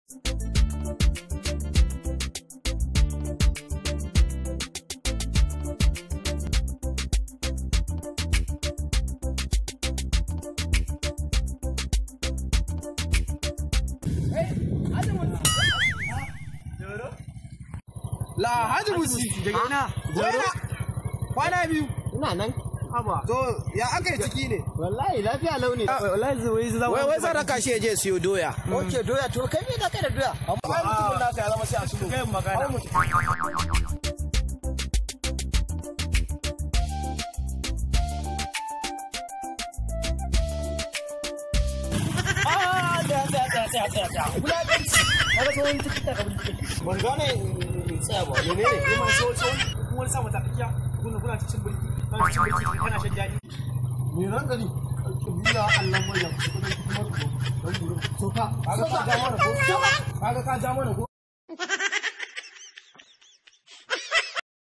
La Haji Musi. Daga ina? Jaro. Kwana biyu. Ina nan. Haba. To ya aka yi ciki ne? Wallahi lafiya launi. Wallahi zai zai Wai wai zan raka shi ya je siyo doya. Oke doya to kai me da kai da doya? Amma ai mutumin naka ya zama sai a sulo. Kai magana. Ah, da da da da da da. Wulaƙanci. Kaga tsohon tikita ka bulke. Ban gane tsaya ba. Mene ne? Kuma so so kuma wani sa mata kiya. Kuna kuna cin bulki. Kana cin bulki kana shan daɗi. Me ran gani? Bila Allah mai ya kuma kuma. So ka, kaga ka ja mana ko? Kaga ka ja mana ko?